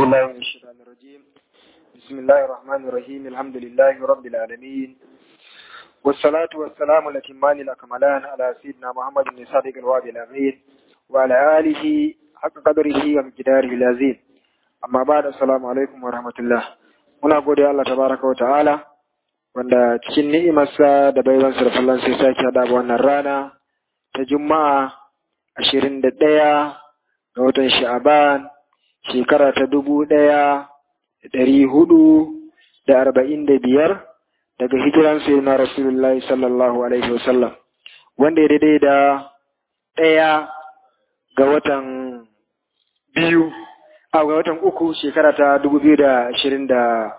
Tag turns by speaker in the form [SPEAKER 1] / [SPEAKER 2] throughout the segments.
[SPEAKER 1] بالله من الشيطان الرجيم بسم الله الرحمن الرحيم الحمد لله رب العالمين والصلاة والسلام الأتمان الأكملان على سيدنا محمد بن صادق الوعد الأمين وعلى آله حق قدره ومقداره العظيم أما بعد السلام عليكم ورحمة الله muna gode Allah tabaraka wa ta'ala wanda cikin ni'imarsa da baiwansa da fallan sai sake haɗa wannan rana ta juma'a ashirin da ɗaya ga watan sha'aban shekara ta dubu ɗaya da ɗari hudu da arba'in da biyar daga hijiran sai na rasulullahi sallallahu alaihi wasallam wanda ya daidai da ɗaya ga watan biyu a ga watan uku shekara ta dubu biyu da ashirin da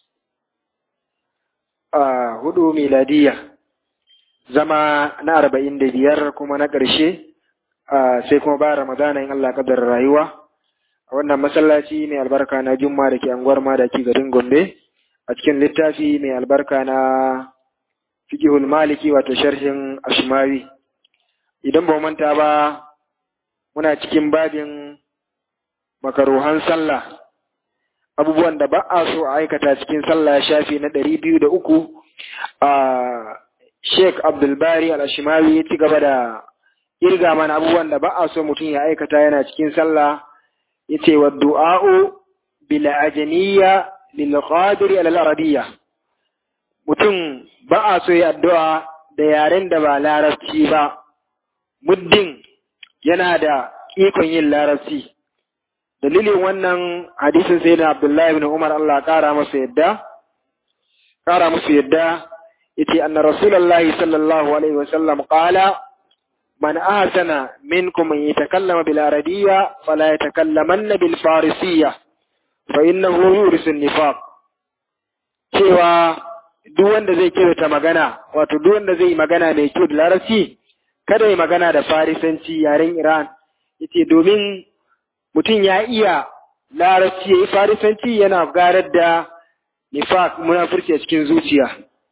[SPEAKER 1] hudu miladiya zama na arba'in da biyar kuma na ƙarshe sai kuma ba ramadana in Allah kadar rayuwa a wannan masallaci mai albarka na jumma da ke anguwar madaki garin gombe a cikin littafi mai albarka na fiqhul maliki wato sharhin ashmawi idan ba manta ba muna cikin babin makaruhan sallah abubuwan da ba a so a aikata cikin sallah shafi na ɗari biyu da uku a sheik abdulbari al-ashimawi ya ci gaba da irga mana abubuwan da ba a so mutum ya aikata yana cikin sallah ya ce wa du'a'u bil ajaniya lil qadiri al arabiyya mutum ba a so ya addu'a da yaren da ba larabci ba muddin yana da ikon yin larabci dalilin wannan hadisin sai na abdullahi ibn umar Allah kara masa yadda kara masa yadda yace anna rasulullahi sallallahu alaihi wasallam qala man ahsana minkum an yatakallama bil arabiyya fala yatakallamanna bil farisiyya fa innahu yurisu nifaq cewa duk wanda zai kirata magana wato duk wanda zai yi magana mai kyau da larabci kada yi magana da farisanci yaren iran yace domin mutum ya iya larabci ya yi farisanci yana garar da nifaq munafurci a cikin zuciya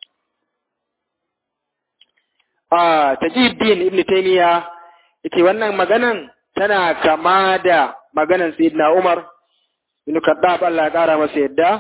[SPEAKER 1] a tajiddin ibn taymiya yace wannan maganan tana kama da maganan sayyidina umar ibn kaddab Allah ya kara masa yadda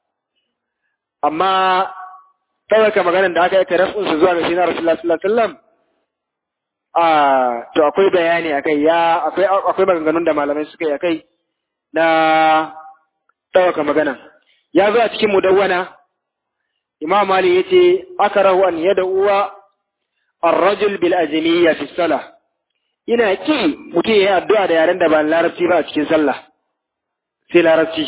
[SPEAKER 1] amma ɗaukaka maganan da aka yi tarafin su zuwa ga sayyidina rasulullah sallallahu alaihi wasallam a to akwai bayani akai ya akwai akwai maganganun da malamai suka yi akai na ɗaukaka maganan ya zo a cikin mudawwana imam mali yace akarahu an yad'uwa الرجل بالأجمية في الصلاة ina ki mutum ya yi addu'a da yaren da ba larabci ba a cikin sallah sai larabci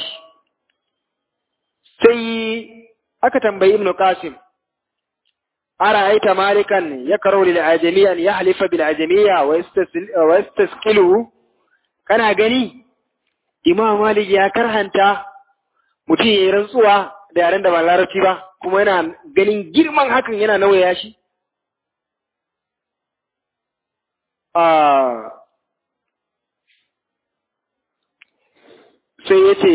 [SPEAKER 1] sai aka tambayi ibn qasim ara aita malikan ya karo lil ajamiyan ya halifa bil ajamiya wa yastaskilu kana gani imam malik ya karhanta mutum ya yi rantsuwa da yaren da ba larabci ba kuma yana ganin girman hakan yana nauyaya shi sai ya ce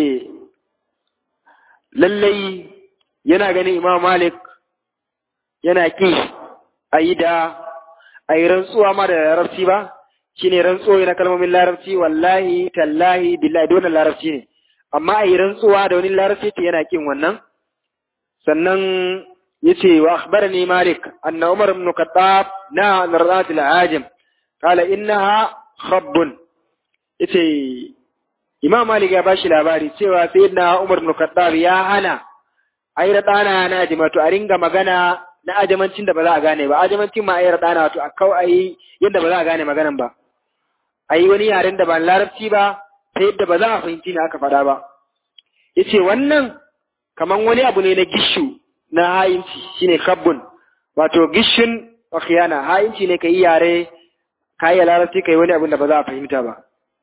[SPEAKER 1] lallai yana ganin imam malik yana ƙi a yi da a yi rantsuwa ma da larabci ba shi ne rantsuwa na kalmomin larabci wallahi tallahi billahi da larabci ne amma a yi rantsuwa da wani larabci ce yana ƙin wannan sannan ya ce wa akhbarani malik anna umar ibn khattab na narzat al-ajim قال إنها خب yace Imam Malik ya bashi labari cewa sayyidina Umar ibn Khattab ya hana ayar dana na ajimatu a ringa magana na ajamancin da ba za a gane ba ajamancin ma ayar dana wato a kau ayi yadda ba za a gane maganan ba ayi wani yaren da ba larabci ba ta yadda ba za a fahimci ne aka faɗa ba yace wannan kaman wani abu ne na gishu na hayinci shine kabbun wato gishun wa khiyana hayinci ne kai yare ka yi larabci ka yi wani abin da ba za a fahimta ba.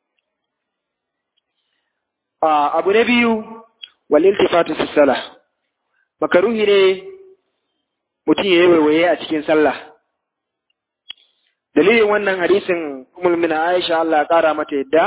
[SPEAKER 1] Abu na biyu, wal iltifatu fi sallah. Makaruhi ne mutum ya yi waiwaye a cikin sallah. Dalilin wannan hadisin Ummul Mina Aisha Allah ya kara mata yadda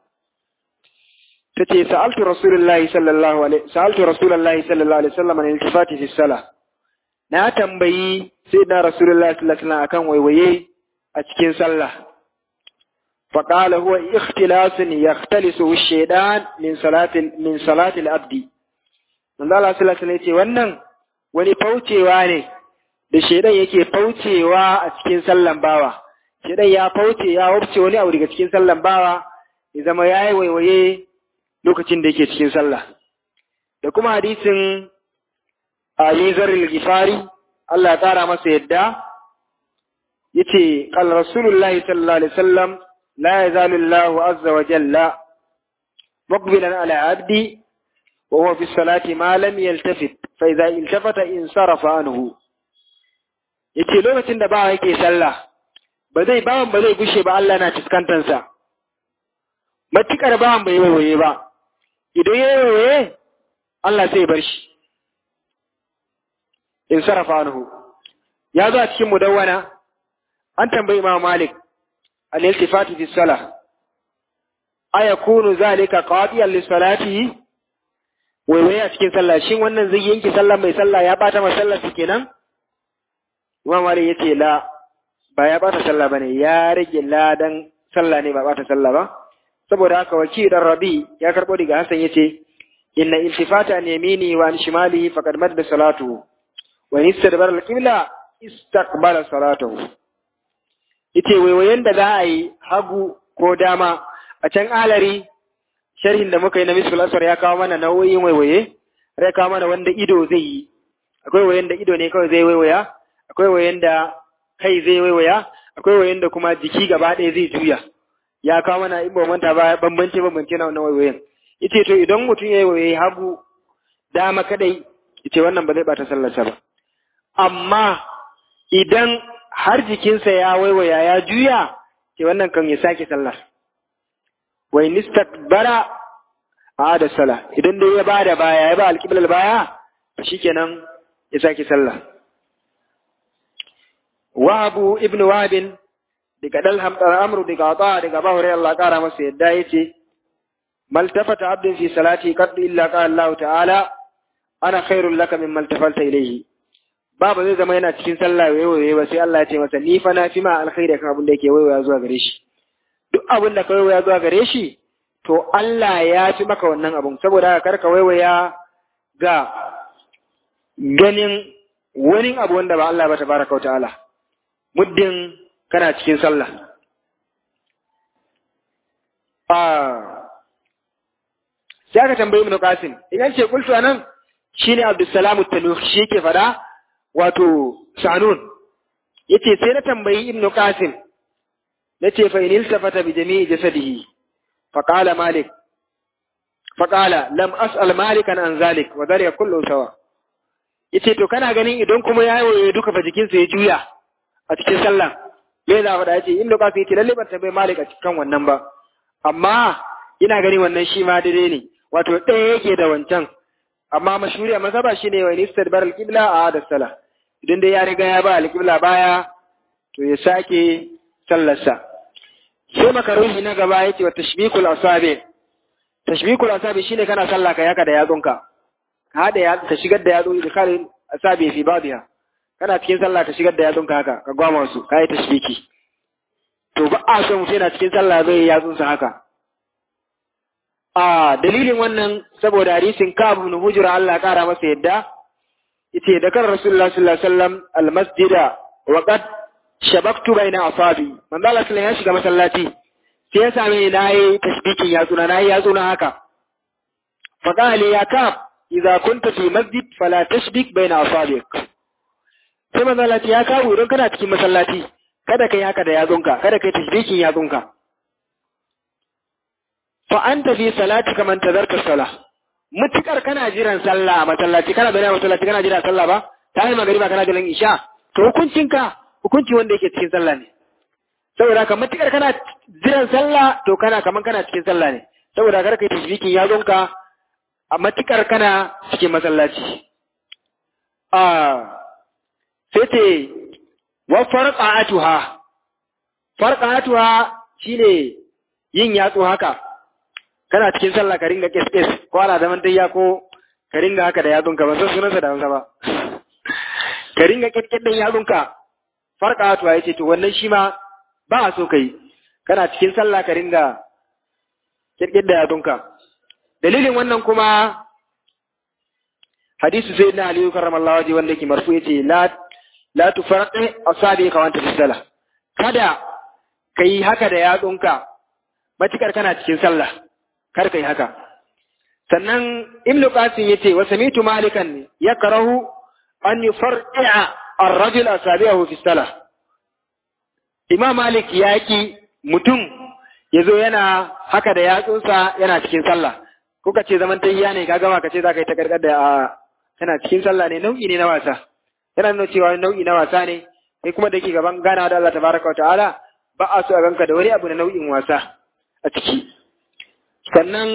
[SPEAKER 1] tace sa'altu Rasulullahi sallallahu alaihi sa'altu Rasulullahi sallallahu alaihi wasallam an iltifati fi sallah. Na tambayi sai na Rasulullahi sallallahu alaihi wasallam akan waiwaye a cikin sallah فقال هو اختلاس يختلسه الشيطان من صلاة من صلاة العبد من الله صلى الله عليه وسلم wannan wani faucewa ne da shedan yake faucewa a cikin sallan bawa shedan ya fauce ya wuce wani abu daga cikin sallan bawa ya zama yayi waiwaye lokacin da yake cikin sallah da kuma hadisin Ali Zarril Gifari Allah ya tsara masa yadda yace qal rasulullahi sallallahu alaihi wasallam لا يزال الله عز وجل مقبلا على عبدي وهو في الصلاة ما لم يلتفت فإذا التفت انصرف عنه yace lokacin da bawa yake sallah ba zai bawan ba zai gushe ba Allah na fuskantarsa matukar bawan bai waye ba idan ya waye Allah sai bar shi in sarafa anhu ya zo a cikin mudawwana an tambayi Imam Malik الالتفات في الصلاة أيكون ذلك قاضيا لصلاته waiwaye a cikin sallah shin wannan zai yanke sallah mai sallah ya bata ma sallah su kenan Imam Ali yace la ba ya bata sallah bane ya rage ladan sallah ne ba bata sallah ba saboda haka waki dan Rabi ya karbo daga Hassan yace inna iltifata an yamini wa an shimali faqad madda salatu wa in istadbara al-qibla istaqbala salatuhu yace waiwayen da za a yi hagu ko dama a can alari sharhin da muka yi na misul asar ya kawo mana nau'o'in waiwaye ya kawo mana wanda ido zai yi akwai wayen da ido ne kawai zai waiwaya akwai wayen da kai zai waiwaya akwai wayen da kuma jiki gaba ɗaya zai juya ya kawo mana in ba manta ba bambance bambance na wannan waiwayen yace to idan mutum ya yi waiwaye hagu dama kadai yace wannan ba zai bata sallarsa ba amma idan har jikinsa ya waiwaya ya juya ke wannan kan ya sake sallar wai nistakbara a da sala idan dai ya ba da baya ya ba alƙiblar baya shikenan ya sake sallah wahabu ibn wabin daga dalham amru daga ata daga ba hore Allah kara masa yadda yace maltafata abdin fi salati qad illa qala Allah ta'ala ana khairul laka mimman tafalta ilayhi ba ba zai zama yana cikin sallah waiwaye ba sai Allah ya ce masa ni fa na fi ma alkhairi kan abin da yake waiwaya zuwa gare shi duk abin da ka waiwaya zuwa gare shi to Allah ya fi maka wannan abun saboda haka karka waiwaya ga ganin wani abu wanda ba Allah ba tabaraka ta'ala muddin kana cikin sallah ah sai aka tambayi Ibn Qasim idan ce kultu anan shine Abdussalam at-Tanuhi shi ke fada wato sanun yace sai na tambayi ibnu qasim nace fa inil tafata bi jami'i jasadihi fa qala malik fa qala lam as'al malikan an zalik wa dhalika kullu sawa yace to kana ganin idan kuma ya yi duka fa jikinsa ya juya a cikin sallah me za faɗa yace ibnu qasim yace lalle ban tambayi malik a cikin wannan ba amma ina gani wannan shi ma daidai ne wato ɗaya yake da wancan amma mashhuri a mazhaba shine wa istadbar al-qibla a da salah idan dai ya riga ya ba al-qibla baya to ya sake sallarsa sai makaruhi na gaba yace wa tashbikul asabi tashbikul asabi shine kana sallah ka yaka da yatsunka ka hada ya ka shigar da yatsu da kare asabi fi badiha kana cikin sallah ka shigar da yatsunka haka ka gwama su kai tashbiki to ba a so mutum yana cikin sallah zai yi yatsunsa haka a dalilin wannan saboda hadisin Ka'ab ibn Hujra Allah kara masa yadda yace da kan Rasulullah sallallahu alaihi wasallam al-masjida wa qad shabaktu baina asabi manzo Allah sallallahu ya shiga masallaci sai ya same ni nayi tashbikin yatsuna nayi yatsuna haka fa qala ya Ka'ab idza kunta fi masjid fala tashbik baina asabik sai manzo Allah ya kawo idan kana cikin masallaci kada kai haka da yatsunka kada kai tashbikin yatsunka fa anta fi salatika man tadarka salah mutukar kana jiran sallah a masallaci kana bayan masallaci kana jiran sallah ba ta yi magariba kana jiran isha to hukuncinka hukunci wanda yake cikin sallah ne saboda haka mutukar kana jiran sallah to kana kaman kana cikin sallah ne saboda kar kai tashbikin yazonka a matukar kana cikin masallaci a sai ce wa farqa'atuha farqa'atuha shine yin yatsu haka kana cikin sallah ka ringa kes kes ko ana zaman tayya ko ka ringa haka da yatsunka ba san sunansa da Hausa ba ka ringa kes kes din yatsunka farka to yace to wannan shi ma ba a so kai kana cikin sallah ka ringa kirkir da yatsunka dalilin wannan kuma hadisu sai na aliyu karramallahu waje wanda ke marfu yace la la tufarqi asabi ka wanta fisala kada kai haka da yatsunka matukar kana cikin sallah kar kai haka sannan ibnu qasim yace wa samitu malikan yakrahu an yufarqi'a ar-rajul asabi'ahu fi salah imam malik yaki mutum yazo yana haka da yatsunsa yana cikin sallah kuka ce zaman tayyiya ne ka gama ka ce za ka yi ta karkar da a kana cikin sallah ne nau'i ne na wasa yana nuna cewa nau'i na wasa ne sai kuma da ke gaban gana da Allah tabaraka wa ta'ala ba a so a ganka da wani abu na nau'in wasa a ciki sannan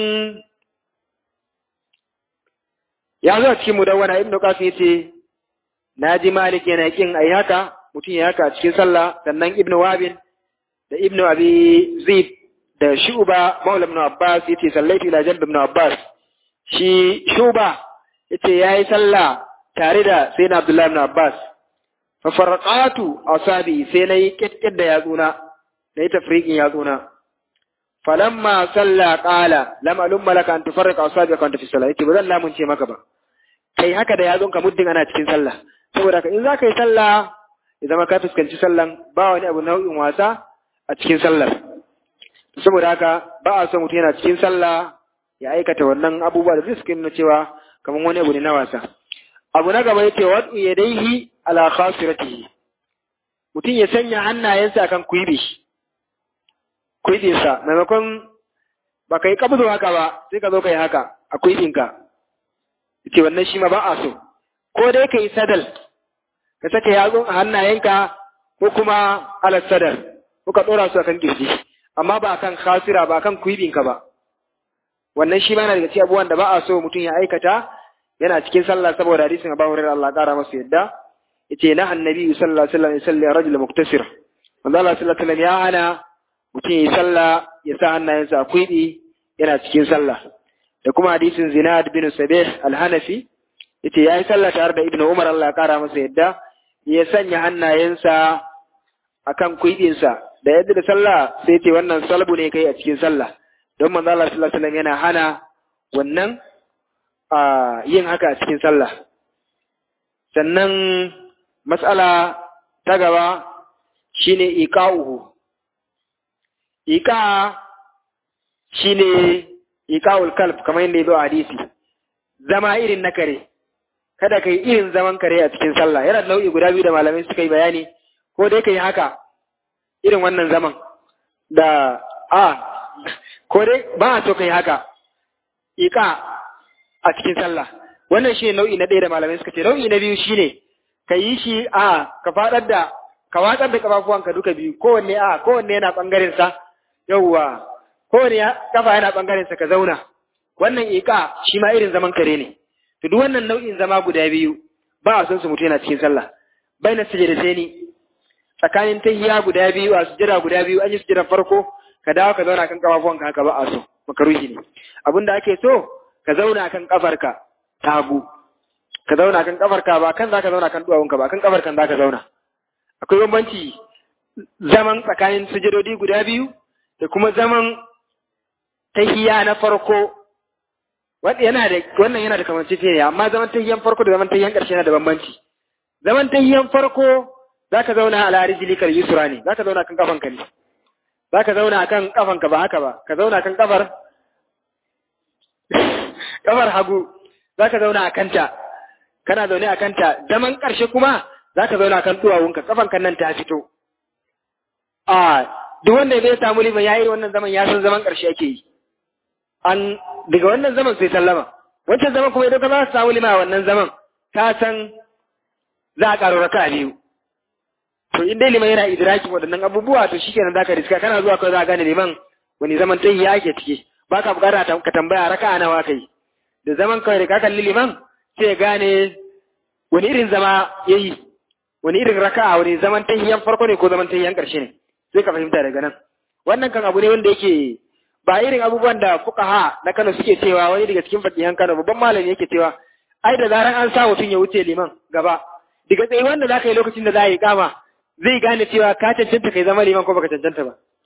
[SPEAKER 1] ya zo a cikin mudawwana ibnu qasim yace naji malik yana kin ayi haka mutum ya haka a cikin sallah sannan ibnu wabin da ibnu abi zib da shuba maula ibn abbas yace sallaitu ila jalb ibn abbas shi shuba yace yayi sallah tare da sayyidina abdullah ibn abbas fa farqatu asabi sai nayi kitkid da yatsuna nayi tafriqin yatsuna falamma salla qala lam alum malaka an tufarriqa asabi kan tafi sallah yace bazan lamun ce maka ba kai haka da yatsunka muddin ana cikin sallah saboda in za ka yi sallah ya zama ka fuskanci sallan ba wani abu nau'in wasa a cikin sallar saboda haka ba a son mutum yana cikin sallah ya aikata wannan abubuwa da suke nuna cewa kamar wani abu ne na wasa abu na gaba yace wadu yadaihi ala khasiratihi mutum ya sanya hannayensa kan kuibi kuibinsa maimakon ba ka yi kabzo haka ba sai ka zo ka yi haka a kuibinka yace wannan shi ma ba a so ko dai ka yi sadal ka saka yatsun a hannayenka ko kuma alas sadar ko ka ɗora su akan kirji amma ba kan khasira ba kan kuibinka ba wannan shi ma yana daga cikin abubuwan da ba a so mutum ya aikata yana cikin sallah saboda hadisin Abu Hurairah Allah kara masa yadda yace na annabi sallallahu alaihi wasallam yusalli rajul muktasir manzo Allah sallallahu alaihi wasallam ya hana mutum ya sallah ya sa hannayensa a kuibi yana cikin sallah da kuma hadisin Zinad bin Sabih al-Hanafi yace yayi sallah tare da Ibn Umar Allah kara masa yadda ya sanya hannayensa akan kuibinsa da yadda da sallah sai ce wannan salbu ne kai a cikin sallah don manzo Allah sallallahu alaihi wasallam yana hana wannan a yin haka a cikin sallah sannan mas'ala ta gaba shine iqa'uhu iqa shine iqa'ul kalb kamar yadda yazo a hadisi zama irin na kare kada kai irin zaman kare a cikin sallah yana nau'i guda biyu da malamai suka yi bayani ko dai kai haka irin wannan zaman da a ko dai ba a so kai haka iqa a cikin sallah wannan shi nau'i na ɗaya da malamai suka ce nau'i na biyu shine ka yi shi a ka faɗar da ka watsar da kafafuwanka duka biyu kowanne a kowanne yana ɓangaren sa yawwa kowanne kafa yana ɓangaren sa ka zauna wannan iqa shi ma irin zaman kare ne to duk wannan nau'in zama guda biyu ba a son su mutu yana cikin sallah baina sajadataini tsakanin tahiya guda biyu a sujjada guda biyu an yi sujjada farko ka dawo ka zauna kan kafafuwanka haka ba a so makaruhi ne abinda ake so ka zauna kan kafarka ta hagu ka zauna kan kafarka ba kan zaka zauna kan duwawunka ba kan kafarkan zaka zauna akwai bambanci zaman tsakanin sujadodi guda biyu da kuma zaman tahiya na farko wanda yana da wannan yana da kamanceceniya amma zaman tahiyan farko da zaman tahiyan ƙarshe yana da bambanci zaman tahiyan farko zaka zauna ala rijlikal yusra ne zaka zauna kan kafanka ne zaka zauna kan kafanka ba haka ba ka zauna kan kafar kafar hagu za ka zauna a kanta kana zaune a kanta zaman ƙarshe kuma za ka zauna kan duwawunka kafan kan nan ta fito a duk wanda zai samu liman ya yi wannan zaman ya san zaman ƙarshe ake yi an daga wannan zaman sai sallama wancan zaman kuma idan ka za su samu liman a wannan zaman ka san za a ƙaro raka biyu to in dai liman yana idrakin waɗannan abubuwa to shikenan za ka riska kana zuwa kawai za a gane liman wani zaman ta ya ake ciki ba ka bukata ka tambaya raka nawa kai da zaman kawai da ka kalli liman sai gane wani irin zama ya yi wani irin raka'a wani zaman tahiyan farko ne ko zaman tahiyan ƙarshe ne sai ka fahimta daga nan wannan kan abu ne wanda yake ba irin abubuwan da fuqaha na Kano suke cewa wani daga cikin fakihan Kano babban malami yake cewa ai da zaran an sa mutum ya wuce liman gaba daga tsaye wanda za ka yi lokacin da za a yi kama zai gane cewa ka cancanta kai zama liman ko baka cancanta ba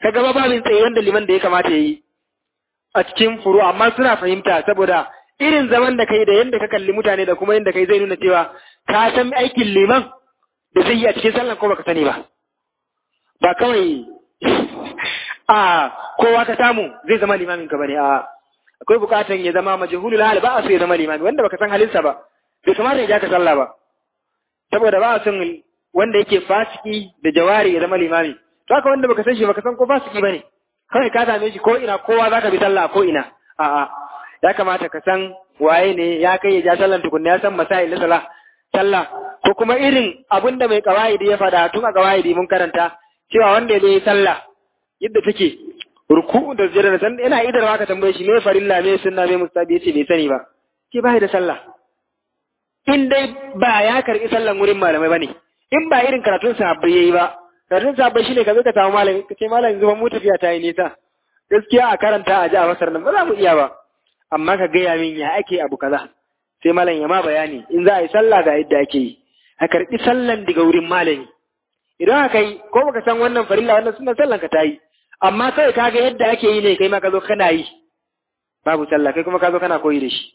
[SPEAKER 1] ka gaba babin tsaye wanda liman da ya kamata ya yi a cikin furu amma suna fahimta saboda irin zaman da kai da yadda ka kalli mutane da kuma yadda kai zai nuna cewa ka san aikin liman da zai yi a cikin sallan ko baka sani ba ba kawai a kowa ka samu zai zama limamin ka bane a akwai bukatan ya zama majhulul hal ba a so ya zama limami wanda baka san halinsa ba bai kamata ya ja ka sallah ba saboda ba a son wanda yake fasiki da jawari ya zama limami to haka wanda baka san shi baka san ko fasiki bane kawai ka same shi ko ina kowa zaka bi sallah ko ina a'a ya kamata ka san waye ne ya kai ya ja sallan tukunna ya san masail na sallah sallah ko kuma irin abin da mai kawaidi ya faɗa tun a kawaidi mun karanta cewa wanda ya yi sallah yadda take ruku da sujada da san ina idarwa ka tambaye shi me farilla me sunna me mustabi yace bai sani ba ke bai da sallah in dai ba ya karbi sallan wurin malamai bane in ba irin karatun sahabbai yayi ba karatun sahabbai shine ka zo ka samu malami ka ce malami zuban mu tafiya ta yi nisa gaskiya a karanta a ji a masar nan ba za mu iya ba amma ka gaya min ya ake abu kaza sai malam ya ma bayani in za a yi sallah ga yadda ake yi a karɓi sallan daga wurin malami idan aka yi ko baka san wannan farilla wannan suna sallan ka ta yi amma kai ka ga yadda ake yi ne kai ma ka zo kana yi babu sallah kai kuma ka zo kana koyi da shi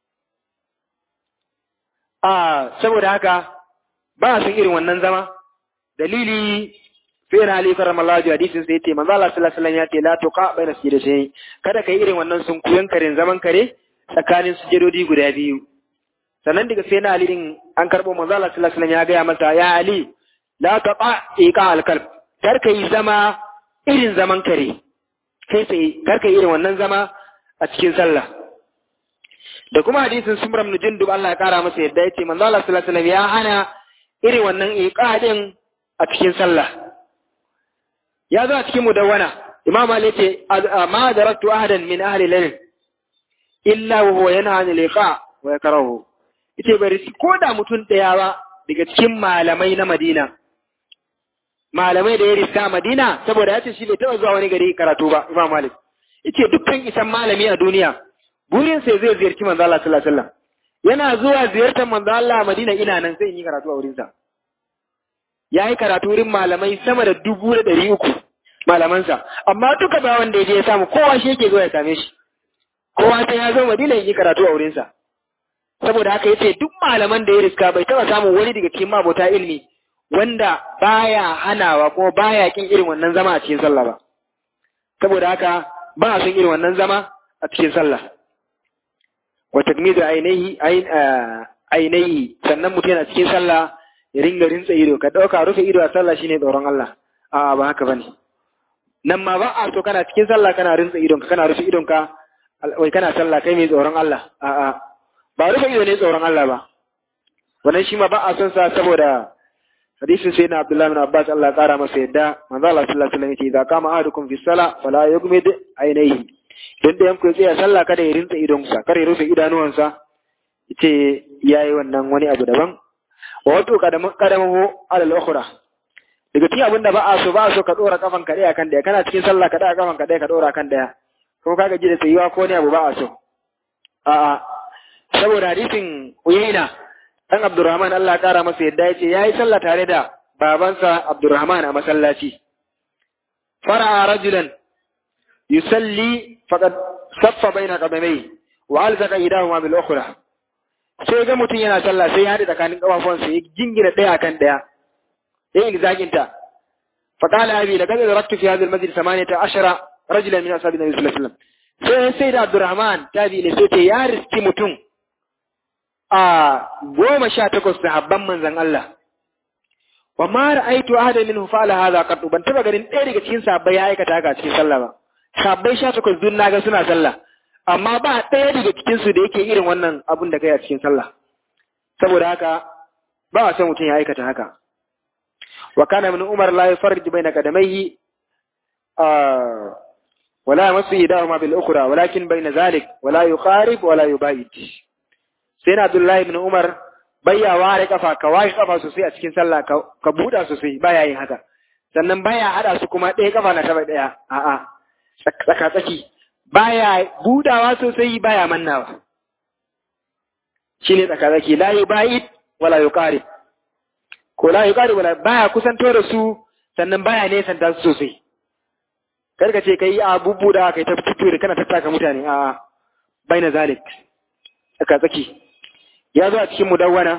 [SPEAKER 1] a saboda haka ba a san irin wannan zama dalili sai na Ali karramallahu hadisin sai yace manzo Allah sallallahu alaihi wasallam ya ce la tuqa baina sajdatayn kada kai irin wannan sunkuyen karen zaman kare tsakanin sujudodi guda biyu sannan daga sai na Ali din an karbo manzo Allah sallallahu alaihi wasallam ya ga masa ya Ali la taqa iqa al-qalb kar kai zama irin zaman kare kai sai kar kai irin wannan zama a cikin sallah da kuma hadisin Sumram ibn Jundub Allah ya kara masa yadda yace manzo Allah sallallahu alaihi wasallam ya hana irin wannan iqa din a cikin sallah ya zo a cikin mudawwana imam Ali ce ma daraktu ahadan min ahli lail illa wa huwa yanha anil liqa wa yakrahu yace bari ko da mutum daya ba daga cikin malamai na Madina malamai da ya riska Madina saboda yace shi bai taba zuwa wani gari karatu ba imam Malik yace dukkan isan malami a duniya burin sai zai ziyarci manzo Allah sallallahu alaihi wasallam yana zuwa ziyartar manzo Allah a Madina ina nan sai in yi karatu a wurinsa ya yi karatu wurin malamai sama da dubu da ɗari uku malamansa amma duka ba wanda ya je ya samu kowa shi yake zuwa ya same shi kowa sai ya zo madina yi karatu a wurinsa saboda haka yace duk malaman da ya riska bai taba samun wani daga cikin mabota ilimi wanda baya hanawa kuma baya kin irin wannan zama a cikin sallah ba saboda haka ba a son irin wannan zama a cikin sallah wa takmidu ainihi ainihi sannan mutum yana cikin sallah ya ringa rintsa ido ka ɗauka rufe ido a sallah shine tsoron Allah a ba haka bane nan ma ba a so kana cikin sallah kana rintsa idon ka kana rufe idon ka wai kana sallah kai mai tsoron Allah a a ba rufe ido ne tsoron Allah ba wannan shi ma ba a son sa saboda hadisin sai na Abdullah bin Abbas Allah ya kara masa yadda manzo Allah sallallahu alaihi wasallam yace idza kama ahadukum fi salah fala yughmid ainihi dan da yanku ya tsaya sallah kada ya rintsa idonsa kada ya rufe idanuwansa yace yayi wannan wani abu daban wa wato kadamahu alal ukhra daga cikin abinda ba a so ba a so ka dora kafan ka daya kan daya kana cikin sallah ka daya kafan ka daya ka dora kan daya ko ka gaji da tsayuwa ko ne abu ba a so a a saboda hadisin uyayna dan Abdurrahman Allah kara masa yadda yace yayi sallah tare da babansa Abdurrahman a masallaci fara'a rajulan yusalli faqad saffa baina qadamai wa alzaqa idahuma bil ukhra sai ga mutum yana sallah sai ya haɗe tsakanin ƙafafuwansa ya jingina ɗaya kan ɗaya ya yi zaginta faƙala abi da gaza da raktu fi hadhihi al-masjid samaniyata ashara rajulan min ashabi nabi sallallahu alaihi wasallam sai sai da Abdurrahman tabi ne sai ce ya riski mutum a goma sha takwas sahabban manzon Allah wa ma ra'aytu ahada minhu fa'ala hadha qat ban taba ganin ɗaya daga cikin sahabbai ya aikata haka cikin sallah ba sahabbai sha takwas dun naga suna sallah amma ba ɗaya daga cikinsu da yake irin wannan abun da kai a cikin sallah saboda haka ba a son mutum ya aikata haka wa kana min umar la yufarrij baina qadamayhi wala yamassu idahuma bil ukhra walakin baina zalik wala yuqarib wala yubayit sai na abdullahi ibn umar bayya ware kafa ka ware kafa sosai a cikin sallah ka buɗa sosai baya yin haka sannan baya hada su kuma ɗaya kafa na taba ɗaya a'a tsaka tsaki baya budawa sosai baya mannawa shine tsakatsaki la yubayit wala yuqarib ko la yuqarib wala baya kusanto da su sannan baya nesanta su sosai kar ka ce kai a bubbuda kai ta fito da kana tattaka mutane a baina zalik aka tsaki ya zo a cikin mudawwana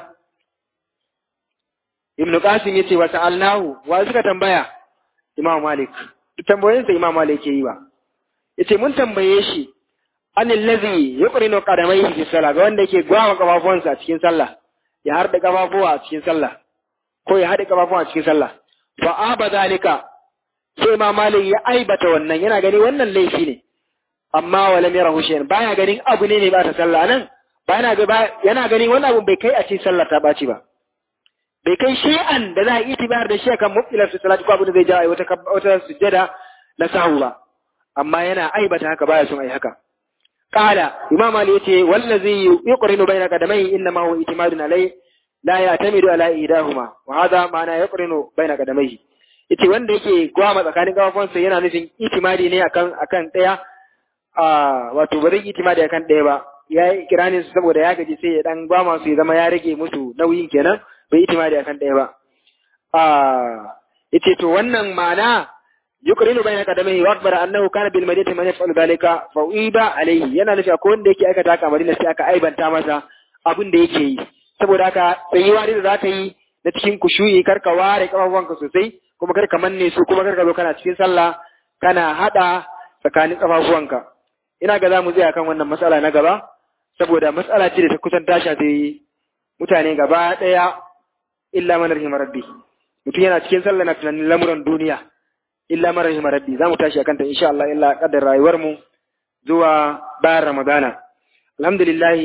[SPEAKER 1] ibnu qasim yace wa sa'alnahu wa suka tambaya imam malik duk tambayoyinsa imam malik ke yi ba yace mun tambaye shi anil ladhi yuqrinu qadamayhi fi salah ga wanda yake gwawa kafafuwansa a cikin sallah ya harda kafafuwa a cikin sallah ko ya haɗe kafafuwa a cikin sallah fa aba zalika sai imam malik ya aibata wannan yana gani wannan laifi ne amma wala mera hushen baya ganin abu ne ne ba ta sallah nan ba yana ga yana ganin wannan abu bai kai a cikin sallah ta baci ba bai kai shay'an da za a yi itibar da shi akan mubtilar su salati ko abu da zai jawo wata wata sujjada na sahu ba amma yana aibata haka baya son ai haka qala imam ali yace wallazi yuqrinu baina qadamai inna ma huwa itimadun alai la ya'tamidu ala idahuma wa hadha ma'ana yuqrinu baina qadamai yace wanda yake gwama tsakanin kafafunsa yana nufin itimadi ne akan akan daya a wato ba zai itimadi akan daya ba ya yi kiranin su saboda ya gaji sai ya dan gwama su ya zama ya rage musu nauyin kenan bai itimadi akan daya ba a yace to wannan ma'ana yuqrinu bayna qadamihi wa akbara annahu kana bil madinati man yaf'alu dhalika fa uiba alayhi yana nufi akwai wanda yake aikata haka madina sai aka aibanta masa abin da yake yi saboda haka tsayuwa da za ka yi na cikin kushuyi kar ka ware kafafuwanka sosai kuma kar ka manne su kuma kar ka zo kana cikin sallah kana hada tsakanin kafafuwanka ina ga za mu tsaya kan wannan matsala na gaba saboda matsala ce da ta kusan ta shafi mutane gaba daya illa man rahimar rabbi mutum yana cikin sallah na tunanin lamuran duniya illa man rahimar rabbi za mu tashi akan ta insha Allah illa kaddar rayuwar mu zuwa bayan ramadana alhamdulillah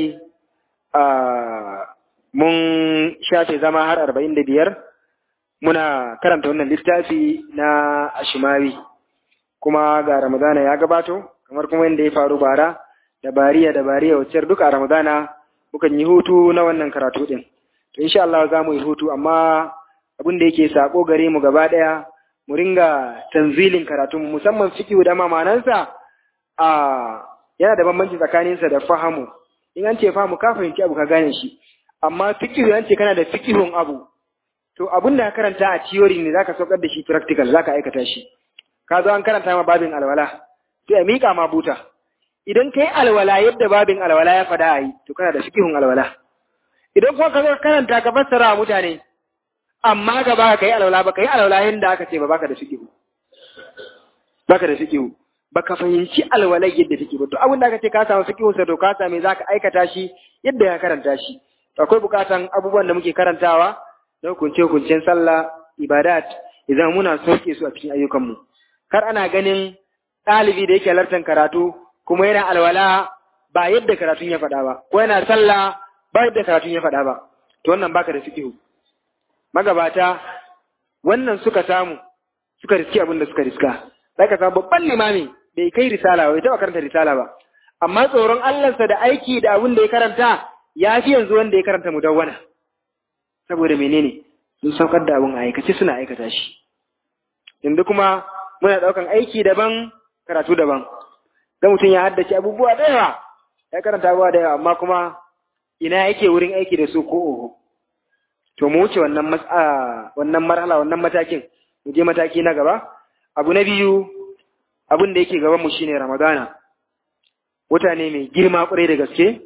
[SPEAKER 1] mun shafe zama har arba'in da biyar muna karanta wannan littafi na ashimawi kuma ga ramadana ya gabato kamar kuma yadda ya faru bara da bariya da bariya wacce duka a ramadana mukan yi hutu na wannan karatu din to insha Allah za mu yi hutu amma abin da yake sako gare mu gaba daya mu ringa tanzilin karatu musamman fiqh da mamanansa a yana da bambanci tsakaninsa da fahamu in an ce fahamu ka fahimci abu ka gane shi amma fiqh an ce kana da fiqhun abu to abin da ka karanta a theory ne zaka saukar da shi practical zaka aikata shi ka zo an karanta ma babin alwala sai a mika ma buta idan kai alwala yadda babin alwala ya fada ayi to kana da fiqhun alwala idan kuma ka zo karanta ka fassara wa mutane amma gaba ka yi alwala ba ka yi alwala yadda aka ce ba baka da fiqhu baka da fiqhu baka fahimci alwala yadda take ba to abin da aka ce ka samu fiqhu sa to ka same zaka aikata shi yadda ya karanta shi akwai bukatan abubuwan da muke karantawa na hukunce hukuncen sallah ibadat idan muna sauke su a cikin ayyukanmu kar ana ganin ɗalibi da yake halartar karatu kuma yana alwala ba yadda karatun ya faɗa ba ko yana sallah ba yadda karatun ya faɗa ba to wannan baka da fiqhu magabata wannan suka samu suka riski abin da suka riska zaka samu babban limami bai kai risala ba bai taɓa karanta risala ba amma tsoron Allahnsa da aiki da abin da ya karanta ya fi yanzu wanda ya karanta mudawwana saboda menene sun saukar da abin aikace suna aikata shi yanzu kuma muna ɗaukan aiki daban karatu daban ga mutum ya haddace abubuwa da yawa ya karanta abubuwa da yawa amma kuma ina yake wurin aiki da su ko oho to mu wuce wannan mas'a wannan marhala wannan matakin mu je mataki na gaba abu na biyu abin da yake gaban mu shine ramadana wata ne mai girma kwarai da gaske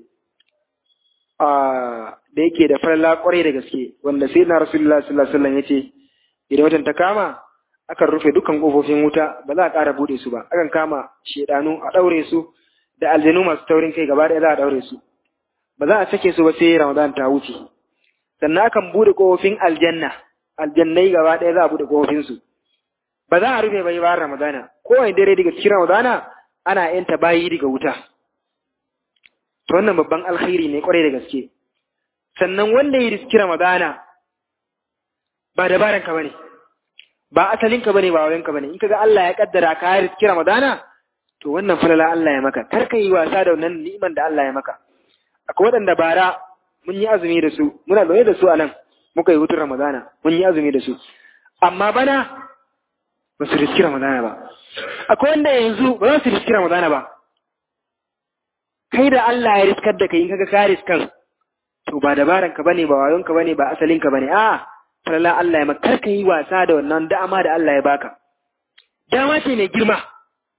[SPEAKER 1] da yake da falala kwarai da gaske wanda sai na rasulullah sallallahu alaihi wasallam yace idan watan ta kama akan rufe dukkan kofofin wuta ba za a ƙara bude su ba akan kama shedanu a daure su da aljanu masu taurin kai gaba ɗaya za a daure su ba za a sake su ba sai ramadan ta wuce sannan akan bude kofofin aljanna aljannai gaba ɗaya za a bude kofofin su ba za a rufe bai bayan ramadana kowane dare daga cikin ramadana ana yanta bayi daga wuta to wannan babban alkhairi ne kwarai da gaske sannan wanda ya riski ramadana ba dabaran ka bane ba asalin ka bane ba wayan ka bane in kaga Allah ya kaddara ka riski ramadana to wannan falala Allah ya maka kar ka yi wasa da wannan ni'iman da Allah ya maka akwai waɗanda bara mun yi azumi da su muna zaune da su a nan muka yi hutun ramadana mun yi azumi da su amma bana ba su riski ramadana ba akwai wanda yanzu ba za su riski ramadana ba kai da Allah ya riskar da kai in kaga ka riskan to ba dabaran ka bane ba wayon ka bane ba asalin ka bane a falala Allah ya maka ka yi wasa da wannan dama da Allah ya baka dama ce mai girma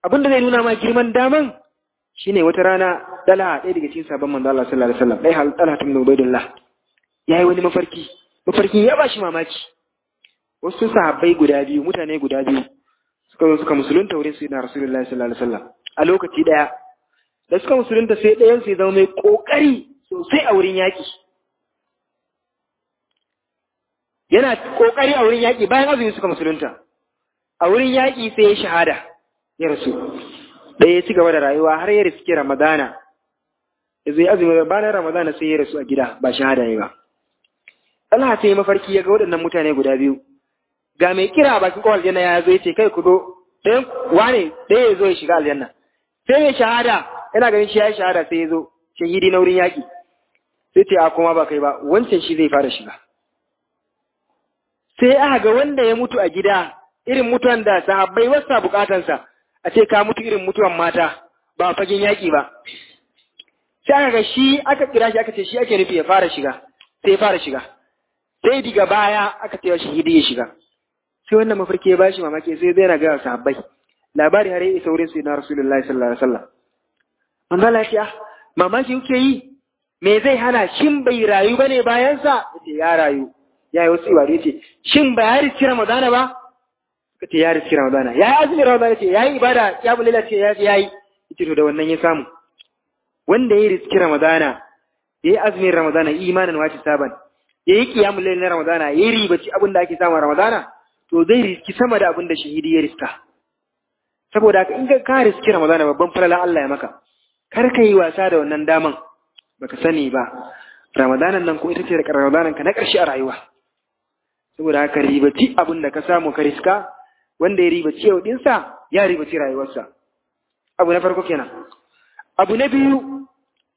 [SPEAKER 1] abin da zai nuna ma girman daman shine wata rana dala ɗaya daga cikin sabon manzo Allah sallallahu alaihi wasallam ɗaya hal dala tun Ubaydullah yayi wani mafarki mafarkin ya bashi mamaki wasu sahabbai guda biyu mutane guda biyu suka zo suka musulunta wurin sayyidina Rasulullahi sallallahu alaihi wasallam a lokaci daya da suka musulunta sai ɗayan su ya zama mai kokari sosai a wurin yaki yana kokari a wurin yaki bayan azumi suka musulunta a wurin yaki sai ya shahada ya rasu da ya ci gaba da rayuwa har ya riski Ramadana. Ya zai azumi bayan Ramadana sai ya rasu a gida ba shahada ne ba. Allah sai mafarki ya ga waɗannan mutane guda biyu. Ga mai kira a bakin kowal aljanna ya zo ya ce kai ku zo ɗayan wane ɗaya ya zo ya shiga aljanna. Sai mai shahada yana ganin shi ya yi shahada sai ya zo shahidi na wurin yaƙi. Sai ce a kuma ba kai ba wancan shi zai fara shiga. Sai aka ga wanda ya mutu a gida irin mutuwan da sahabbai wasa bukatansa. a ce ka mutu irin mutuwan mata ba fagen yaƙi ba sai aka ga shi aka kira shi aka ce shi ake nufi ya fara shiga sai ya fara shiga sai diga baya aka ce shi hidi ya shiga sai wannan mafarki ya bashi mamaki sai zai na gaya sahabbai labari har ya isa wurin su na rasulullahi sallallahu alaihi wasallam manzo Allah ya mamaki kuke yi me zai hana shin bai rayu bane bayan sa yace ya rayu ya yi wasu ibadu yace shin ba ya riski ramadana ba suka ce ya riski ramadana ya yi azumin ramadana ce ya yi ibada ya bulila ce ya ya yi ita to da wannan ya samu wanda ya riski ramadana ya yi azumin ramadana imanin wace saban ya yi kiyamun lail na ramadana ya yi ribaci abin da ake samu a ramadana to zai riski sama da abin da shahidi ya riska saboda haka in ka riski ramadana babban falalan Allah ya maka kar ka yi wasa da wannan daman baka sani ba ramadanan nan ko ita ce da ramadanan ka na ƙarshe a rayuwa saboda haka ribaci abin da ka samu ka riska wanda ya ribaci yau dinsa ya ribaci rayuwarsa abu na farko kenan abu na biyu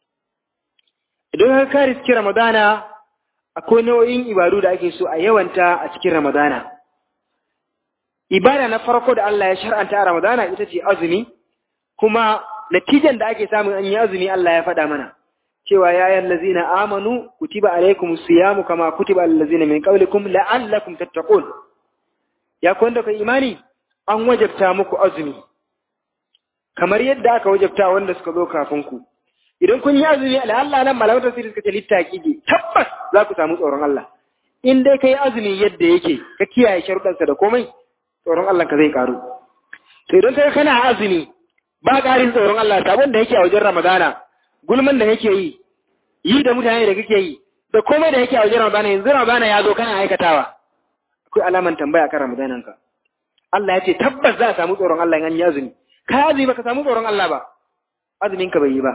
[SPEAKER 1] idan ka riski ramadana akwai nau'in ibadu da ake so a yawanta a cikin ramadana ibada na farko da Allah ya shar'anta a ramadana ita ce azumi kuma natijan da ake samun an yi azumi Allah ya faɗa mana cewa ya yan lazina amanu kutiba alaikum siyamu kama kutiba allazina min qablikum la'allakum tattaqun ya kun da kai imani an wajabta muku azumi kamar yadda aka wajabta wanda suka zo kafin ku idan kun yi azumi Allah nan malaman tafsiri suka ce littaqi tabbas za ku samu tsoron Allah in dai kai azumi yadda yake ka kiyaye sharuɗansa da komai tsoron Allah ka zai karu to idan kai kana azumi ba ƙarin tsoron Allah sabon da yake a wajen Ramadana gulman da kake yi yi da mutane da kake yi da komai da yake a wajen Ramadana yanzu Ramadana ya zo kana aikatawa akwai alaman tambaya kan Ramadanan ka Allah ya ce tabbas za a samu tsoron Allah in an yi azumi ka azumi baka samu tsoron Allah ba azumin ka bai yi ba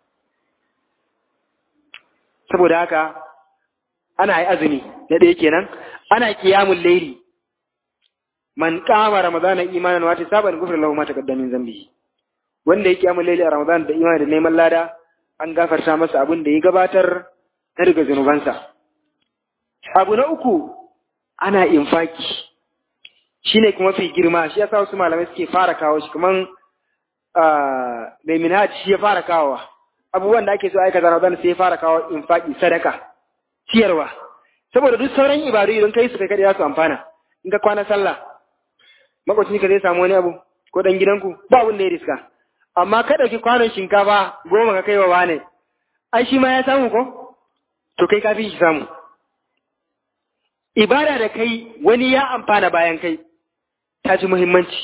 [SPEAKER 1] saboda haka ana yi azumi na ɗaya kenan ana kiyamun laili man kama ramadana imanan wata saban gufar lahu ma taqaddama min zambi wanda ya kiyamun laili a ramadana da imani da neman lada an gafarta masa abin da ya gabatar na daga zunubansa abu na uku ana infaki shine kuma fi girma shi yasa wasu malamai suke fara kawo shi kaman mai minhaj shi ya fara kawowa abubuwan da ake so aikata Ramadan sai ya fara kawo infaki sadaka ciyarwa saboda duk sauran ibadu idan kai su kai kada za su amfana in ka kwana sallah makwacin ka zai samu wani abu ko dan gidanku ba abin da ya riska amma ka dauki kwanon shinkafa goma ka kai wa wane ai shi ma ya samu ko to kai ka fi shi samu ibada da kai wani ya amfana bayan kai ta ci muhimmanci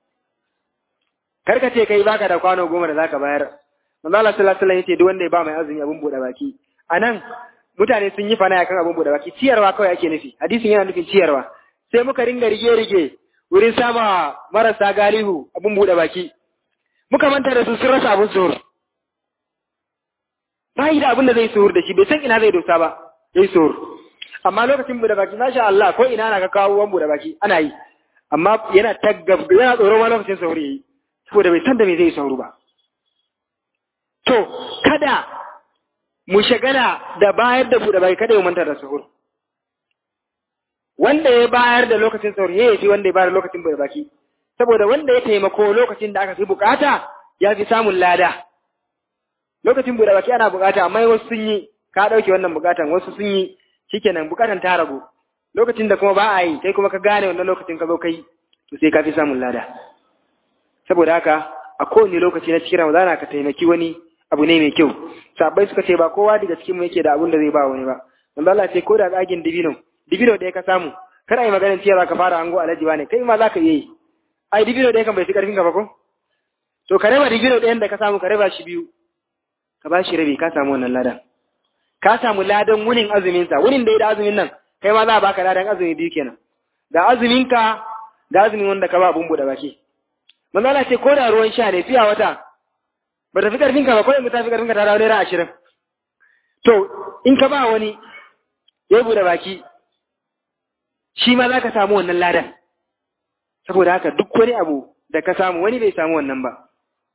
[SPEAKER 1] karka ce kai baka da kwano goma da zaka bayar manzo Allah sallallahu alaihi wasallam yace duk wanda ya ba mai azumi abun bude baki anan mutane sun yi fana kan abun bude baki ciyarwa kawai ake nufi hadisin yana nufin ciyarwa sai muka ringa rige rige wurin sama marasa galihu abun bude baki muka manta da su sun rasa abun suhur ba yi da abin da zai suhur da shi bai san ina zai dosa ba zai suhur amma lokacin bude baki masha Allah ko ina na ka kawo wan bude baki ana yi amma yana taggab yana tsoro ma lokacin suhur yayi saboda bai san da me zai sauru ba To, kada mu shagala da bayar da buɗe bai kada ya manta da suhur. Wanda ya bayar da lokacin suhur ya fi wanda ya bayar da lokacin buɗe baki. Saboda wanda ya taimako lokacin da aka fi bukata ya fi samun lada. Lokacin buɗe baki ana bukata amma wasu sun yi ka ɗauke wannan bukatan wasu sun yi shikenan bukatan ta ragu. Lokacin da kuma ba a yi kai kuma ka gane wannan lokacin ka zo kai to sai ka fi samun lada. saboda haka a kowane lokaci na cikin ramadana ka taimaki wani abu ne mai kyau sabai suka ce ba kowa daga cikin mu yake da abun da zai ba wani ba manzo Allah ce ko da tsagin dibino dibino da ka samu kar ai maganar cewa ka fara ango alaji ne kai ma zaka yi ai dibino da kan bai fi karfin ka ba ko to ka raba dibino ɗayan da ka samu ka raba shi biyu ka ba shi rabi ka samu wannan ladan ka samu ladan wunin azumin sa wunin da ya da azumin nan kai ma za a baka ladan azumi biyu kenan da azumin ka da azumin wanda ka ba abun buɗe baki manzo Allah ce ko da ruwan sha ne fiya wata ba ta fi karfin ka ba ko yanzu ta fi karfin ka ta dawo naira ashirin to in ka ba wani ya buɗe baki shi ma za ka samu wannan ladan saboda haka duk wani abu da ka samu wani bai samu wannan ba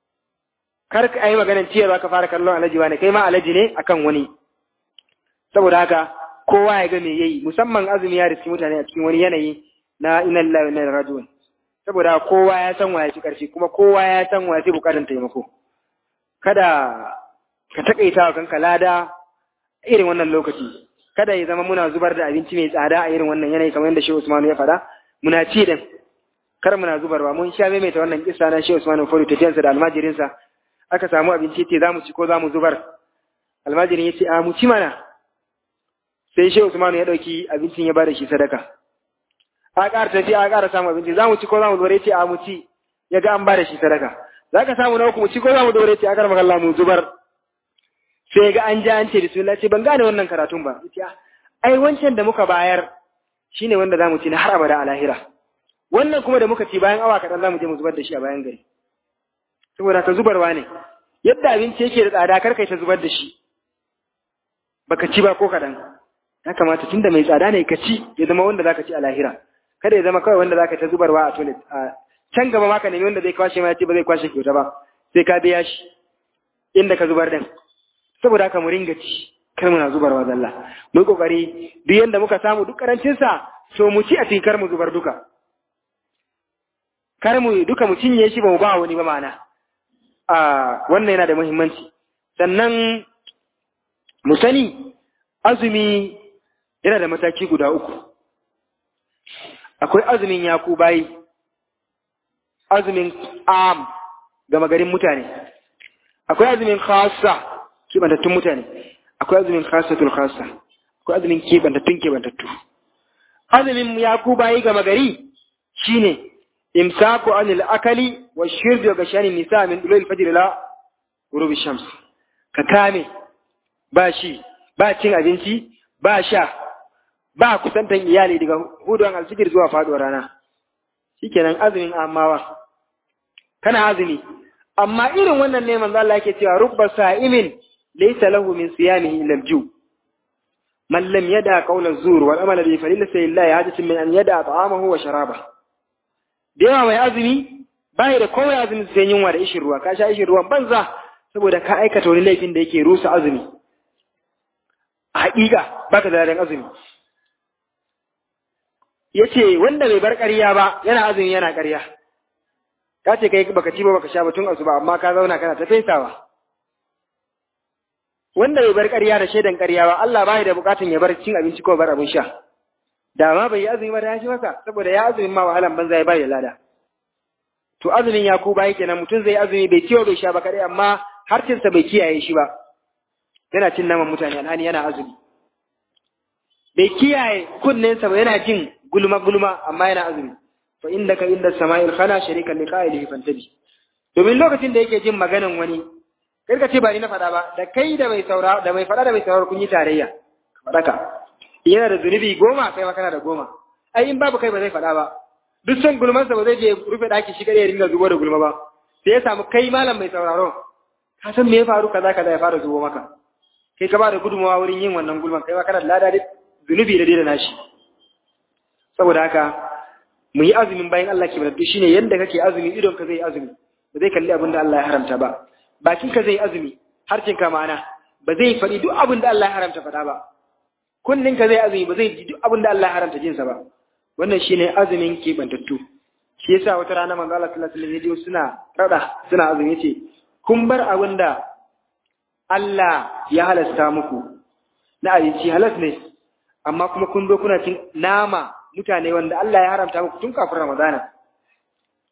[SPEAKER 1] kar ka yi maganar ciyarwa ka fara kallon alaji ne kai ma alaji ne akan wani saboda haka kowa ya ga me yayi musamman azumi ya riski mutane a cikin wani yanayi na inna lillahi wa inna ilaihi raji'un saboda kowa ya san waye ci karfi kuma kowa ya san waye ci bukatun taimako kada ka takaita wa kanka lada irin wannan lokaci kada ya zama muna zubar da abinci mai tsada a irin wannan yanayi kamar yadda Shehu Usman ya faɗa muna ci din kar muna zubarwa mun sha maimaita wannan kissa na Shehu Usman Fori tafiyansa da almajirinsa aka samu abinci ce za mu ci ko za mu zubar almajirin ya ce a mu ci mana sai Shehu Usman ya ɗauki abincin ya bada shi sadaka a ƙara tafiya a ƙara samu abinci za mu ci ko za mu zubar ya ce a mu ci ya ga an bada shi sadaka za ka samu na uku mu ci ko za mu zubar ya ce a ƙara magana mu zubar sai ga an ja an ce bismillah ce ban gane wannan karatun ba yace ai wancan da muka bayar shine wanda zamu ci na har abada a lahira wannan kuma da muka ci bayan awa kaɗan zamu je mu zubar da shi a bayan gari saboda ka zubarwa ne yadda abinci yake da tsada kar kai ta zubar da shi baka ci ba ko kaɗan ya kamata tunda mai tsada ne ka ci ya zama wanda zaka ci a lahira kada ya zama kawai wanda zaka ta zubarwa a toilet a can gaba ma ka nemi wanda zai kwashe ma ya ce ba zai kwashe kyauta ba sai ka biya shi inda ka zubar din saboda haka mu ringa ci kar muna zubarwa zalla mu kokari duk yanda muka samu duk karancin sa so mu ci a cikin kar mu zubar duka kar mu duka mu cinye shi ba mu ba wani ba ma'ana a wannan yana da muhimmanci sannan mu sani azumi yana da mataki guda uku akwai azumin yaku bayi azumin am gama garin mutane akwai azumin khassa kebantattun mutane akwai azumin khasatul khassa akwai azumin kebantattun kebantattu azumin ya ku bayi gama gari shine imsaku anil akali wa shirbi ga shani nisa min dulul fajr la ghurubi shams ka kame ba shi ba cin abinci ba sha ba kusantan iyali daga hudun alfijir zuwa faduwar rana shikenan azumin amawa kana azumi amma irin wannan ne manzo Allah yake cewa rubba sa'imin laysa lahu min siyamihi illa al-ju man lam yada qawla az-zur wal amala bi falilasa lillahi hajatun min an yada ta'amahu wa sharaba da yawa mai azumi bai da komai azumi sai yunwa da ishin ruwa ka sha ishin ruwan banza saboda ka aikata wani laifin da yake rusa azumi a haƙiƙa baka da ladan azumi yace wanda bai bar ƙarya ba yana azumi yana ƙarya ka ce kai baka ci ba baka sha ba tun asuba amma ka zauna kana ta fesawa wanda bai bar ƙarya da shaidan ƙarya ba Allah bai da bukatun ya bar cin abinci ko bar abin sha da ma bai yi azumi ba da ya shi masa saboda ya azumin ma wahalan banza ya bai da lada to azumin ya ku bai kenan mutum zai azumi bai ciwo bai sha ba kadai amma harcinsa bai kiyaye shi ba yana cin naman mutane alhani yana azumi bai kiyaye kunnensa ba yana jin gulma gulma amma yana azumi fa indaka inda sama'il khana sharika li qa'ilihi fantabi domin lokacin da yake jin maganan wani kai ka ce ba ni na faɗa ba da kai da mai saura da mai faɗa da mai sauraro kun yi tarayya ka faɗa ka yana da zunubi goma kai ma kana da goma ai in babu kai ba zai faɗa ba duk son gulmansa ba zai je rufe ɗaki shi kadai ya ringa zubo da gulma ba sai ya samu kai malam mai sauraro ka san me ya faru kaza kaza ya fara zubo maka kai ka ba da gudunmawa wurin yin wannan gulman kai ma kana da lada zunubi da da nashi saboda haka mu yi azumin bayan Allah ke bada shine yanda kake azumi idon ka zai azumi ba zai kalli abin da Allah ya haramta ba bakin ka zai azumi harcin ka ma'ana ba zai faɗi duk abin da Allah ya haramta faɗa ba kunnin ka zai azumi ba zai ji duk abin da Allah ya haramta jinsa ba wannan shine azumin keɓantattu shi yasa wata rana manzo Allah sallallahu alaihi wasallam suna rada suna azumi yace kun bar abin da Allah ya halasta muku na abinci halas ne amma kuma kun zo kuna cin nama mutane wanda Allah ya haramta muku tun kafin Ramadana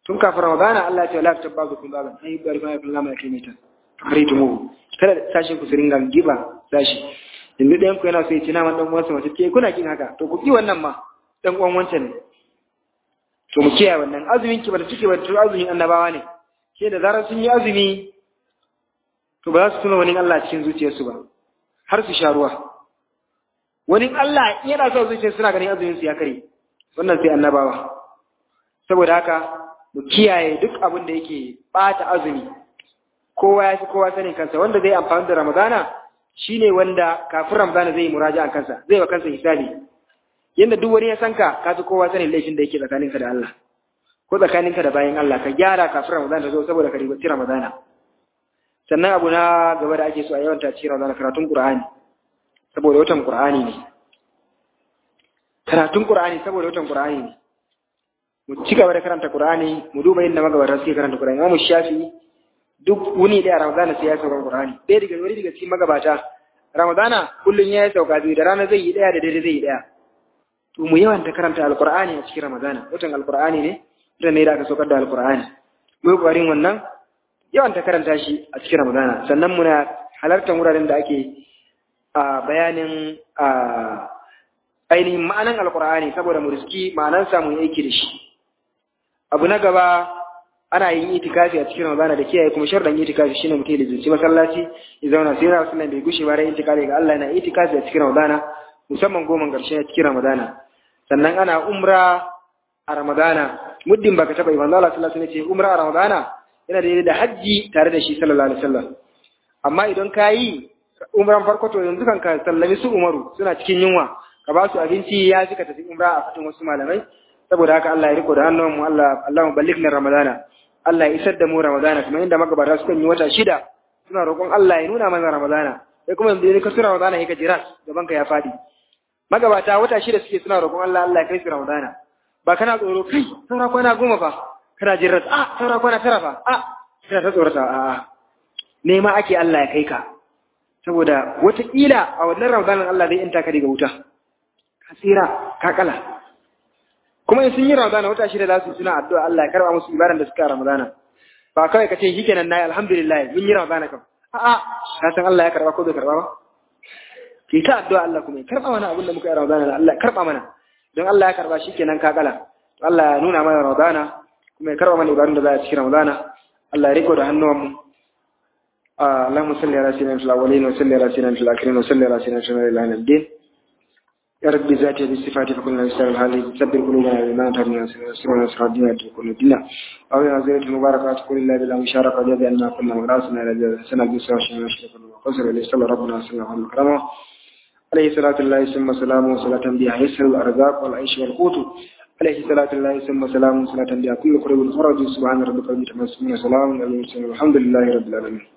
[SPEAKER 1] tun kafin ramadana Allah ya ce la tabbazu kun baban ai bari ma yakun lama yake mita fakaritumu kada sashin ku su ringa giba sashi yanzu ɗayan ku yana so ya ci naman ɗan uwansa mace ke kuna kin haka to ku ki wannan ma ɗan uwan wancan ne to mu kiyaye wannan azumin ki ba da cike ba to azumin annabawa ne ke da zarar sun yi azumi to ba za su tuna wani Allah cikin zuciyarsu ba har su sha ruwa wani Allah in yana so zuciyar suna ganin azumin su ya kare wannan sai annabawa saboda haka mu kiyaye duk abin da yake bata azumi kowa ya fi kowa sanin kansa wanda zai amfani da ramadana shine wanda kafin ramadana zai yi muraja kansa zai wa kansa hisabi yanda duk wani ya san ka ka fi kowa sanin laifin da yake tsakaninka da Allah ko tsakaninka da bayan Allah ka gyara kafin ramadana ta zo saboda ka ribaci ramadana sannan abu na gaba da ake so a yawan ta cikin ramadana karatun qur'ani saboda watan qur'ani ne karatun qur'ani saboda watan qur'ani ne mu ci gaba da karanta qur'ani mu duba yadda magabata suke karanta qur'ani mu shafi duk wuni da ramadana sai ya sauka qur'ani ɗaya daga wani daga cikin magabata ramadana kullun ya sauka biyu da rana zai yi ɗaya da dare zai yi ɗaya to mu yawan ta karanta alqur'ani a cikin ramadana watan alqur'ani ne da ne da aka saukar da alqur'ani mu yi ƙwarin wannan yawan ta karanta shi a cikin ramadana sannan muna halartar wuraren da ake a bayanin ainihin ma'anan alqur'ani saboda mu riski ma'anan samu aiki da shi abu na gaba ana yin itikafi a cikin ramadana da kiyaye kuma sharɗan itikafi shine mutum da zuci masallaci ya zauna sai na sunan bai gushe ba rai itikafi ga Allah yana itikafi a cikin ramadana musamman goma ƙarshe a cikin ramadana sannan ana umra a ramadana muddin baka taba yi manzo Allah sallallahu alaihi wasallam ce umra a ramadana yana da da haji tare da shi sallallahu alaihi wasallam amma idan ka yi umran farko to yanzu kan ka sallami su umaru suna cikin yunwa ka ba su abinci ya fi ka tafi umra a fadin wasu malamai saboda haka Allah ya riko da hannun mu Allah Allahu ballighna ramadana Allah ya isar da mu ramadana kuma inda magabata suka yi wata shida suna roƙon Allah ya nuna mana ramadana sai kuma yanzu ka sura ramadana ya ka jira gaban ka ya fadi magabata wata shida suke suna roƙon Allah Allah ya kai su ramadana ba kana tsoro kai saura kwana goma fa kana jin ras a saura kwana tara fa a kana ta tsorata a a nema ake Allah ya kai ka saboda wataƙila a wannan ramadanin Allah zai inta ka daga wuta ka tsira ka kala kuma in sun yi ramadana wata shida za su suna addu'a Allah ya karba musu ibadan da suka a ramadana ba kawai ka ce shi kenan nayi alhamdulillah mun yi ramadana kam a a ka san Allah ya karba ko bai karba ba ki ta addu'a Allah kuma ya karba mana abin da muka yi ramadana Allah ya karba mana don Allah ya karba shi kenan ka kala Allah ya nuna mana ramadana kuma ya karba mana ibadun da za a cikin ramadana Allah ya riko da hannuwan mu اللهم صل على سيدنا في الاولين وصل على سيدنا في الاخرين وصل على سيدنا في الى الدين يا رب ذاتي بالصفات فكلنا نستر الحالي سبر قلوبنا بما تهدنا سرنا نصر الدين كل دينا أو يا زينة المباركات قل الله بالله مشاركة جاب أن كنا مراسنا إلى سنة بيسا وشنا نشرف وقصر إليه صلى ربنا صلى الله عليه وسلم عليه صلاة الله ثم سلامه صلاة بها يسر الأرزاق والعيش والقوت عليه صلاة الله ثم سلامه صلاة بها كل قرب الفرج سبحان ربك رب العزة عما يصفون وسلام على المرسلين والحمد لله رب العالمين